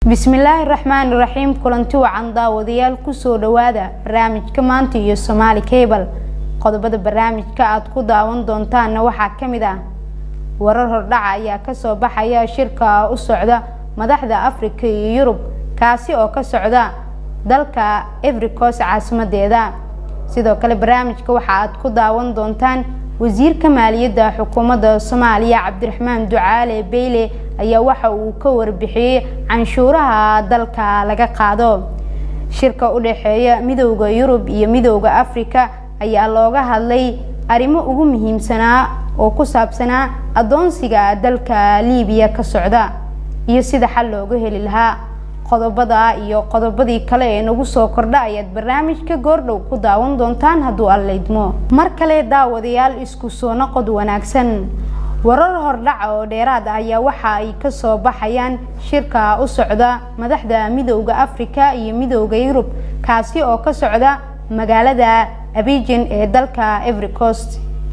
bismillaahi raxmaani raxiim kulanti wacan daawadayaal kusoo dhawaada barnaamijka maanta iyo somaali cable qodobada barnaamijka aada ku daawan doontaanna waxaa ka mid ah warar hordhaca ayaa kasoo baxaya shirka u socda madaxda afrika iyo yurub kaasi oo ka socda dalka evericos caasimadeeda sidoo kale barnaamijka waxa aad ku daawan doontaan wasiirka maaliyadda xukuumadda soomaaliya cabdiraxmaan ducaale beyle ayaa waxa uu ka warbixiyey canshuuraha dalka laga qaado shirka u dhexeeya midowda yurub iyo midowda afrika ayaa looga hadlay arrimo ugu muhiimsanaa oo ku saabsanaa addoonsiga dalka liibiya ka socda iyo sida xal looga heli lahaa qodobada iyo qodobadii kale ee nagu soo kordha ayaad barnaamijka goordhow ku daawan doontaan hadduu allaydmo mar kale daawadayaal isku soo noqod wanaagsan warar hordhaca oo dheeraad ah ayaa waxa ay kasoo baxayaan shirka u socda madaxda midowda afrika iyo midowda yurub kaasi oo ka socda magaalada abijan ee dalka everycost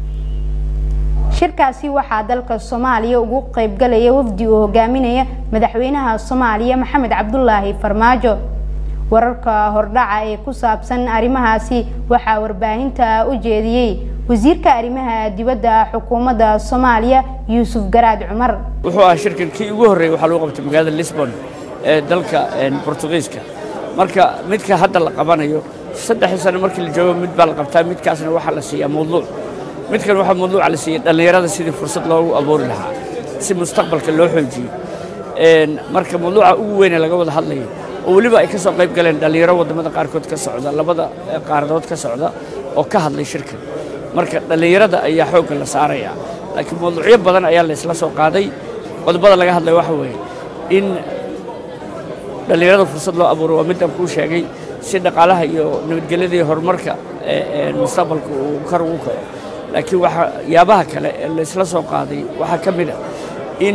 shirkaasi waxaa dalka soomaaliya ugu qeybgalaya wafdi uu hogaaminaya madaxweynaha soomaaliya maxamed cabdulaahi farmaajo wararka hordhaca ee ku saabsan arrimahaasi waxaa warbaahinta u jeediyey wasiirka arrimaha dibadda xukuumadda soomaaliya yuusuf garaad cumar wuxuu ahaa shirkan kii ugu horreeyey waxaa lagu qabtay magaalada lisbon ee dalka bortugiiska marka midka hadda la qabanayo saddexdii sano markii la joogo mid baa la qabtaa midkaasna waxaa la siiyaa mawduuc midkan waxaa mawduuca la siiyey dhallinyarada sidii fursad loogu abuuri lahaa si mustaqbalka loo xoojiyo marka mawduuca ugu weyne laga wada hadlayo oo weliba ay ka soo qayb galeen dhallinyaro waddamada qaarkood ka socda labada qaaradood ka socda oo ka hadlay shirkan marka dhallinyarada ayaa xoogga la saarayaa laakiin mawduucyo badan ayaa la isla soo qaaday qodobada laga hadlaya waxa weeye in dhallinyarada fursad loo abuuro waa midaan kuu sheegay si dhaqaalaha iyo nabadgelyada iyo horumarka mustaqbalka uu kor ugu kaco laakiin waxyaabaha kale ee la isla soo qaaday waxaa ka mid a in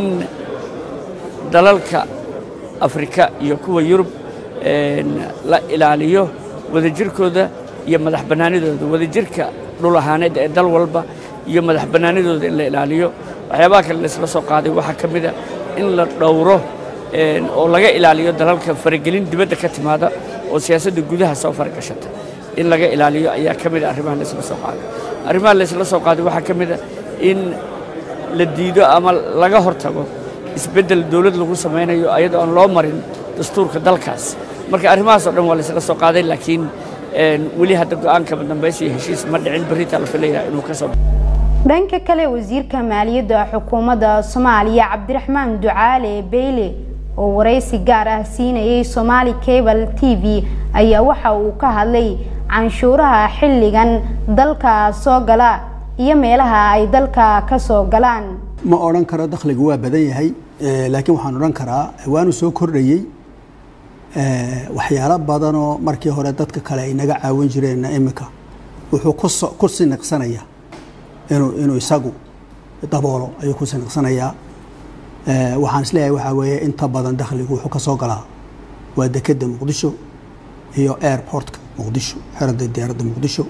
dalalka afrika iyo kuwa yurub la ilaaliyo wadajirkooda iyo madax bannaanidooda wadajirka dhul ahaaneed ee dal walba iyo madax bannaanidooda in la ilaaliyo waxyaabaha kale la isla soo qaaday waxaa ka mid a in la dhowro oo laga ilaaliyo dalalka faragelin dibadda ka timaada oo siyaasadda gudaha soo faragashata in laga ilaaliyo ayaa ka mid a arrimaha la isla soo qaaday arrimaha la isla soo qaaday waxaa ka mid a in la diido ama laga hortago isbeddel dowlad lagu samaynayo ayadoo aan loo marin dastuurka dalkaas marka arrimahaas oo dhan waa la isla soo qaaday laakiin weli hadda go-aankaba dambaysa iyo heshiis ma dhicin berritaa la filayaa inuu ka soo dhanka kale wasiirka maaliyadda xukuumadda soomaaliya cabdiraxmaan ducaale beyle oo waraysi gaar ah siinayay somaali cable t v ayaa waxa uu ka hadlay canshuuraha xilligan dalka soo gala iyo meelaha ay dalka ka soo galaan ma odhan karo dakhligu waa badan yahay laakiin waxaan odhan karaa waanu soo kordhayey waxyaalo badanoo markii hore dadka kale ay naga caawin jireenna imika wuxuu ku siniqsanayaa inuu inuu isagu daboolo ayuu ku siniqsanayaa waxaan isleeyahay waxaa weeye inta badan dakhligu wuxuu ka soo galaa waa dekedda muqdisho iyo airportka muqdisho xerada diyaaradda muqdisho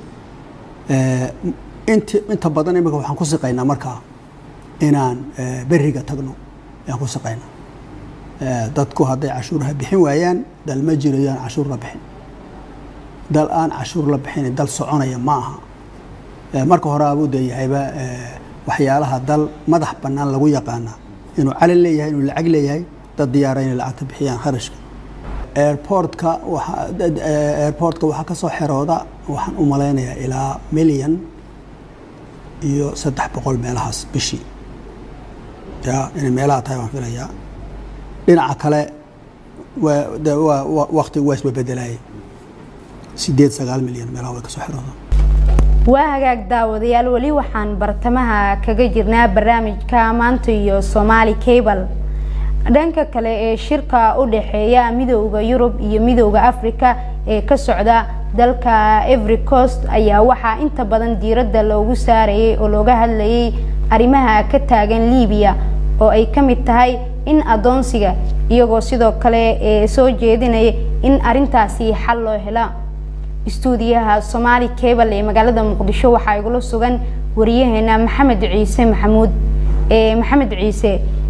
int inta badan imika waxaan ku siqaynaa markaa inaan beriga tagno ayaan ku siqaynaa dadku hadday cashuuraha bixin waayaan dal ma jirayo aan cashuur la bixin dal aan cashuur la bixin dal soconaya ma aha marka hore abuu deeyahayba waxyaalaha dal madax bannaan lagu yaqaana inuu calin leeyahay inuu lacag leeyahay dad diyaara inay lacagta bixiyaan kharashka airportka airportka waxaa ka soo xerooda waxaan u malaynayaa ilaa milyan iyo saddex boqol meelahaas bishii ya inay meelaha tahay waan filayaa dhinaca kale waa waktigu waa isbabedelaayay sideed sagaal milyan meelaha way kasoo xerooda waa hagaag daawadayaal weli waxaan bartamaha kaga jirnaa barnaamijka maanta iyo somaali cable dhanka kale ee shirka u dhexeeya midowda yurub iyo midowda afrika ee ka socda dalka everycost ayaa waxaa inta badan diiradda loogu saarayay oo looga hadlayay arrimaha ka taagan liibiya oo ay ka mid tahay in addoonsiga iyagoo sidoo kale ee soo jeedinaya in arrintaasi xal loo hela istuudiyaha somaali cable ee magaalada muqdisho waxaa igula sugan wariyaheena maxamed ciise maxamuud maxamed ciise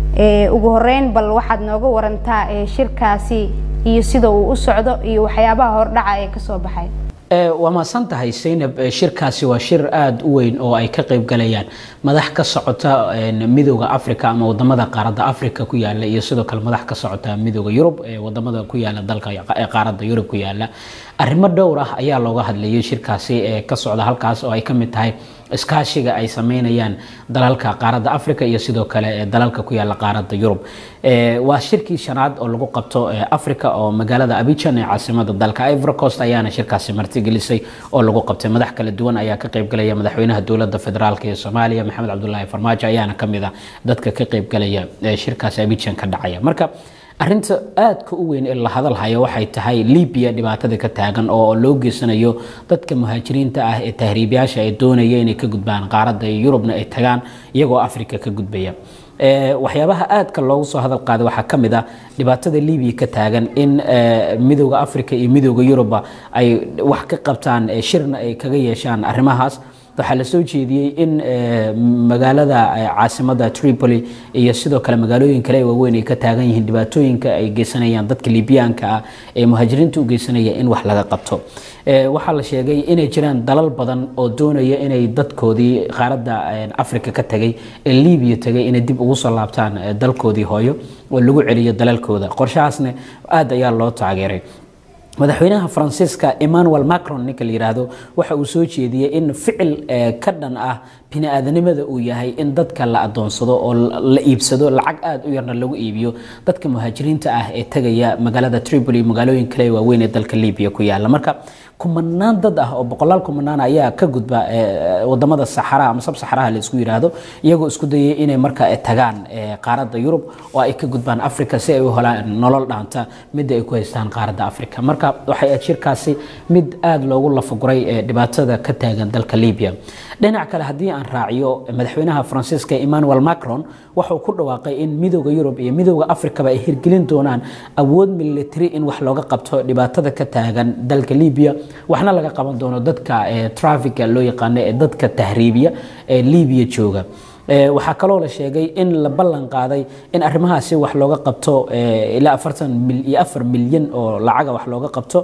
ugu horeyn bal waxaad nooga warantaa shirkaasi iyo sida uu u socdo iyo waxyaabaha hordhaca ee kasoo baxay waa mahadsan tahay saynab shirkaasi waa shir aada u weyn oo ay ka qayb galayaan madax ka socota midooda africa ama wadamada qaaradda africa ku yaala iyo sidoo kale madax ka socota midooda yurub ee wadamada ku yaala dalka qaaradda yurub ku yaala arrimo dhowr ah ayaa looga hadlayay shirkaasi ee ka socda halkaas oo ay ka mid tahay iskaashiga ay sameynayaan dalalka qaaradda africa iyo sidoo kale dalalka ku yaala qaaradda yurub waa shirkii shanaad oo lagu qabto africa oo magaalada abijan ee caasimada dalka ivory coast ayaana shirkaasi martigelisay oo lagu qabtay madax kala duwan ayaa ka qaybgalaya madaxweynaha dowladda federaalk ee soomaaliya maxamed cabdulaahi farmaajo ayaana kamid a dadka ka qaybgalaya shirkaasi abijan ka dhacaya marka arinta aadka u weyn ee la hadalhayo waxay tahay libiya dhibaatada ka taagan oo loo geysanayo dadka muhaajiriinta ah ee tahriibyaasha ay doonaya inay ka gudbaan qaaradda iyo yurubna ay tagaan iyagoo africa ka gudbaya waxyaabaha aadka loogu soo hadal qaaday waxaa ka mid ah dhibaatada libiya ka taagan in midooda africa iyo midooda yurubba ay wax ka qabtaan shirna ay kaga yeeshaan arrimahaas waxaa la soo jeediyey in magaalada caasimada tripoli iyo sidoo kale magaalooyin kale waaweyn ay ka taagan yihiin dhibaatooyinka ay geysanayaan dadka libiyaanka ah ee muhaajiriinta u geysanaya in wax laga qabto waxaa la sheegay inay jiraan dalal badan oo doonaya inay dadkoodii qaaradda africa ka tagay ee libiya tagay inay dib ugu soo laabtaan dalkoodii hooyo oo lagu celiyo dalalkooda qorshahaasna aad ayaa loo taageeray madaxweynaha faransiiska emmanuel macron ninka la yiraahdo waxa uu soo jeediyey in ficil ka dhan ah bini-aadanimada uu yahay in dadka la adoonsado oo la iibsado lacag aada u yarna lagu iibiyo dadka muhaajiriinta ah ee tagaya magaalada tripoli magaalooyin kale waaweyn ee dalka libiya ku yaala marka kumanaan dad ah oo boqolaal kumanaan ayaa ka gudba wadamada saxaraha ama sabsaxaraha la isku yiraahdo iyagoo isku dayay inay marka tagaan qaaradda yurub oo ay ka gudbaan africa si ay u helaan nolol dhaanta midda ay ku haystaan qaaradda africa marka waxay ahayd shirkaasi mid aada loogu lafaguray dhibaatada ka taagan dalka libya dhinac kale haddii aan raaciyo madaxweynaha faransiiska emmanuel macron waxauu ku dhawaaqay in midooda yurub iyo midooda africaba ay hirgelin doonaan awood military in wax looga qabto dhibaatada ka taagan dalka libya waxna laga qaban doono dadka trafica loo yaqaano ee dadka tahriibiya ee libiya jooga waxaa kaloo la sheegay in la ballan qaaday in arrimahaasi wax looga qabto ilaa afartan iyo afar milyan oo lacaga wax looga qabto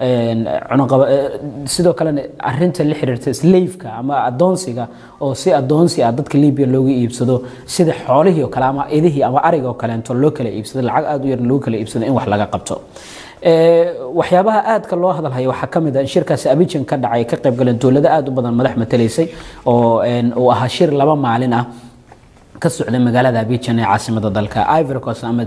sidoo kalena arinta la xiriirta slaveka ama adoonsiga oo si adoonsi ah dadka libya looga iibsado sida xoolihii oo kale ama idihii ama ariga oo kaleento loo kala iibsado lacag aada u yarna loogu kala iibsado in wax laga qabto waxyaabaha aadka loo hadalhayo waxaa ka mid ah in shirkaasi abijan ka dhacay ka qayb galeen dowlado aada u badan madax matalaysay oo uu ahaa shir laba maalin ah ka socday magaalada abijan ee caasimada dalka ivory coast ama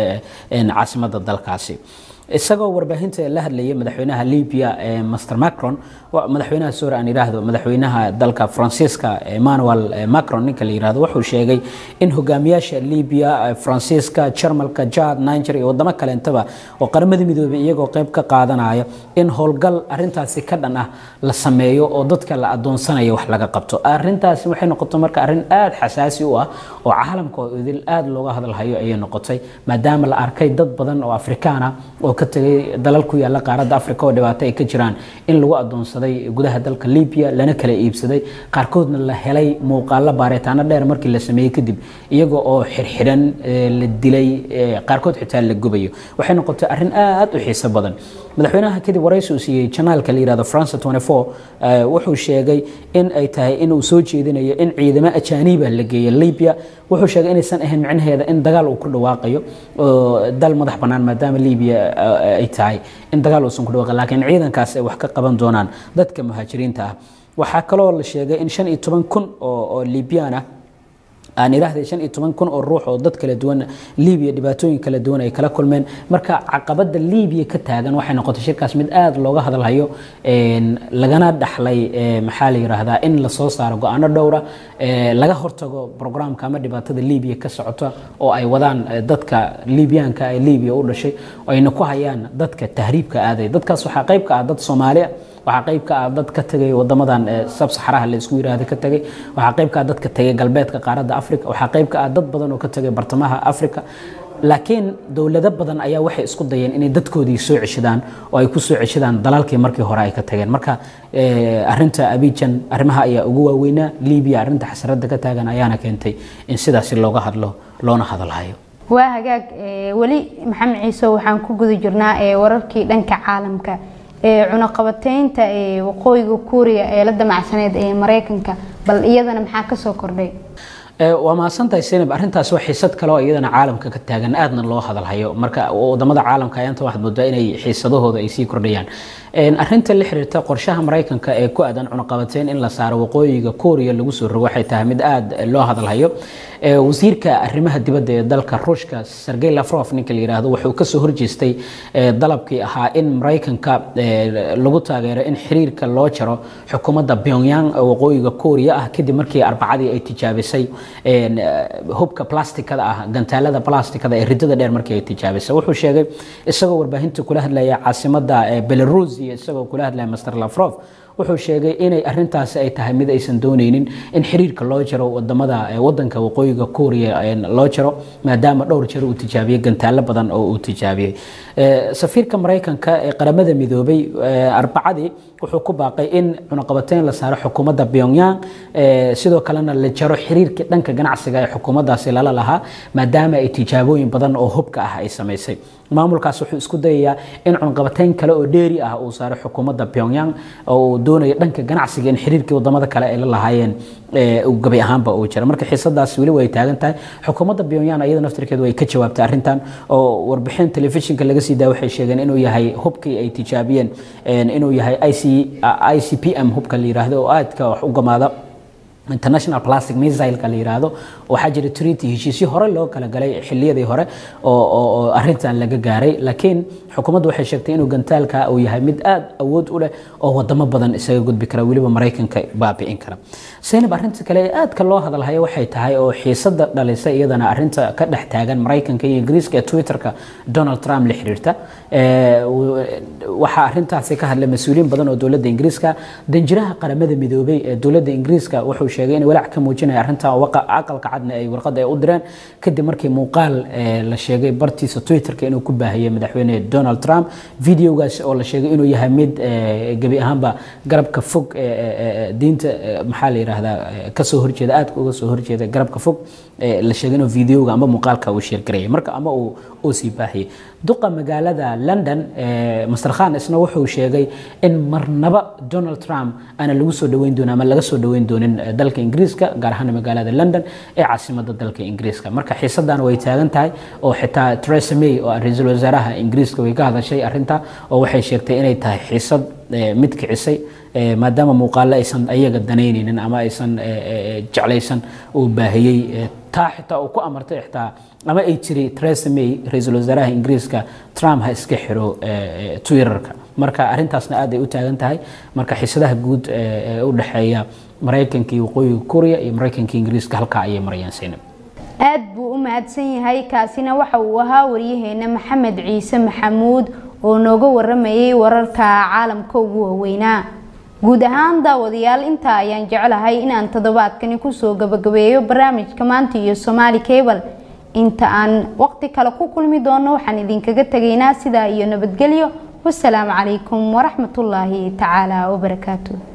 caasimada dalkaasi isagoo warbaahinta la hadlayay madaxweynaha libya master macron madaxweynaha sore aan yidhaahdo madaxweynaha dalka faransiiska emmanuel macron ninka la yidhahdo wuxuu sheegay in hogaamiyaasha libya faransiiska jarmalka jad niger iyo wadamo kaleentaba oo qaramada midoobay iyagoo qayb ka qaadanaya in howlgal arintaasi ka dhan ah la sameeyo oo dadka la adoonsanayo wax laga qabto arintaasi waxay noqotay marka arrin aada xasaasi u ah oo caalamka oo idil aada looga hadalhayo ayay noqotay maadaama la arkay dad badan oo afrikaan ah oo ka tegay dalal ku yaala qaaradda africa oo dhibaato ay ka jiraan in lagu adoonsaday gudaha dalka libya lana kala iibsaday qaarkoodna la helay muuqaalo baaritaano dheer markii la sameeyey kadib iyaga oo xirxiran la dilay qaarkood xitaa la gubayo waxay noqotay arrin aada u xiiso badan madaxweynaha kadib waraysi uu siiyey janaalka la yihahdo france 24 wuxuu sheegay in ay tahay inuu soo jeedinayo in ciidamo ajaaniba la geeyo libya wuxuu sheegay inaysan ahayn micnaheeda in dagaal uu ku dhawaaqayo oo dal madax bannaan maadaama libya ay tahay in dagaal uusan ku dhawaaqin laakiin ciidankaas ay wax ka qaban doonaan dadka muhaajiriinta ah waxaa kaloo la sheegay in shan iyo toban kun oo libyaan ah aan idhaahday shan iyo toban kun oo ruux oo dad kala duwan libiya dhibaatooyin kala duwan ay kala kulmeen marka caqabada libiya ka taagan waxay noqotay shirkaas mid aada looga hadalhayo lagana dhaxlay maxaa la yiraahdaa in lasoo saaro go-aano dhowra laga hortago programka ama dhibaatada libiya ka socota oo ay wadaan dadka libiyaanka ee libiya u dhashay ayna ku hayaan dadka tahriibka aaday dadkaas waxaa qayb ka ah dad soomaaliya waxaa qayb ka ah dad ka tagay wadamadan sabsaxaraha la isku yiraahdo ka tagay waxaa qayb ka ah dad ka tagay galbeedka qaaradda africa waxaa qayb ka ah dad badan oo ka tagay bartamaha africa laakiin dowlado badan ayaa waxay isku dayeen inay dadkoodii soo ceshadaan oo ay ku soo ceshadaan dalalkii markii hore ay ka tageen marka arinta abijan arrimaha ayaa ugu waaweynaa libiya arrinta xasarada ka taagan ayaana keentay in sidaasi looga hadlo loona hadalhayo waa hagaag weli maxamed ciise waxaan ku guda jirnaa wararkii dhanka caalamka cunaqabateynta waqooyiga kuuriya ee la damacsaneed ee mareykanka bal iyadana maxaa kasoo kordhay waa mahadsantahay senab arrintaas waa xiisad kale oo iyadana caalamka ka taagan aadna loo hadalhayo marka wadamada caalamka ayaanta waxaad moodaa inay xiisadahooda ay sii kordhayaan arrinta la xiriirta qorshaha maraykanka ee ku aadan cunaqabateyn in la saaro waqooyiga kuuriya lagu soo rogo waxay tahay mid aada loo hadalhayo wasiirka arrimaha dibadda ee dalka ruushka sergey lafrof ninka la yidhaahdo wuxuu kasoo horjeestay dalabkii ahaa in maraykanka lagu taageero in xiriirka loo jaro xukuumadda pyongyang ee waqooyiga kuuriya ah kadib markii arbacadii ay tijaabisay hubka plastikada ah gantaalada plastikada ee ridada dheer markii ay tijaabisay wuxuu sheegay isagoo warbaahinta kula hadlaya caasimada belarus iyo isagoo kula hadlaya master lafrof wuxuu sheegay inay arintaasi ay tahay mid aysan dooneynin in xiriirka loo jaro wadamada wadanka waqooyiga kuuriya loo jaro maadaama dhowr jeer uu tijaabiyey gantaalo badan oo uu tijaabiyey safiirka maraykanka ee qaramada midoobay arbacadii wuxuu ku baaqay in cunaqabateyn la saaro xukuumadda pyongyang sidoo kalena la jaro xiriirkii dhanka ganacsiga ee xukuumaddaasi lala lahaa maadaama ay tijaabooyin badan oo hubka ah ay samaysay maamulkaas wuxuu isku dayayaa in cunaqabateyn kale oo dheeri ah uu saaro xukuumadda pyongyang oo uu doonayo dhanka ganacsiga in xiriirkii wadamada kale ay la lahaayeen gabi ahaanba uu jira marka xiisadaas weli way taagan tahay xukuumadda pyongyang iyada naftirkeedu way ka jawaabtay arrintan oo warbixin telefishinka laga sii daa waxay sheegeen inuu yahay hubkii ay tijaabiyeen inuu yahay i c p m hubka la yiraahdo oo aadka wax u gamaada international plastic missileka la yiraahdo waxaa jira treaty heshiisyo hore loo kala galay xiliyadii hore oo arintan laga gaaray laakiin xukuumaddu waxay sheegtay inuu gantaalka uu yahay mid aad awood u leh oo wadamo badan isaga gudbi kara weliba maraykanka baabi'in kara seynab arrinta kale ee aadka loo hadalhayo waxay tahay oo xiisada dhalisay iyadana arinta ka dhex taagan maraykanka iyo ingiriiska ee twitterka donald trump la xiriirta waxaa arintaasi ka hadlay mas-uuliyiin badan oo dowladda ingiriiska danjiraha qaramada midoobay ee dowladda ingiriiska wuxuu sheegay in walaac ka muujinaya arrinta aqalka cadna ay warqad ay u direen kadib markii muuqaal la sheegay bartiisa twitterka inuu ku baahiyey madaxweyne donald trump videogaas oo la sheegay inuu yahay mid gebi ahaanba garabka fog diinta maxaa la yidhaahdaa kasoo horjeeda aadka uga soo horjeeda garabka fog la sheegay inuu videoga ama muuqaalka uu sheergarayay marka ama uu uu sii baahiyey duqa magaalada london master khan isna wuxuu sheegay in marnaba donald trump aana lagu soo dhaweyn doonin ama laga soo dhaweyn doonin dalka ingiriiska gaar ahaan magaalada london ee caasimada dalka ingiriiska marka xiisadan way taagan tahay oo xitaa theresa may oo ra-iisul wasaaraha ingiriiska way ka hadashay arrinta oo waxay sheegtay inay tahay xiisad mid kicisay maadaama muuqaalo aysan ayaga danaynaynin ama aysan jeclaysan uu baahiyey taa xitaa uu ku amartay xitaa ama ay tiri theresa may ra-iisul wasaaraha ingiriiska trump ha iska xiro twitterka marka arrintaasna aad ay u taagan tahay marka xiisadaha guud ee u dhexeeya maraykanka iyo waqooyiga kuuriya iyo maraykanka ingiriiska halkaa ayay marayaan seynab aad buu u mahadsan yahay kaasina waxa uu ahaa waryaheena maxamed ciise maxamuud oo nooga waramayay wararka caalamka ugu waaweynaa guud ahaan daawadayaal intaa ayaan jeclahay inaan toddobaadkani kusoo gabagabeeyo barnaamijka maanta iyo somaali cable inta aan waqti kale ku kulmi doono waxaan idinkaga tegaynaa sidaa iyo nabadgelyo wasalaamu calaykum waraxmatullaahi tacaala wabarakaatu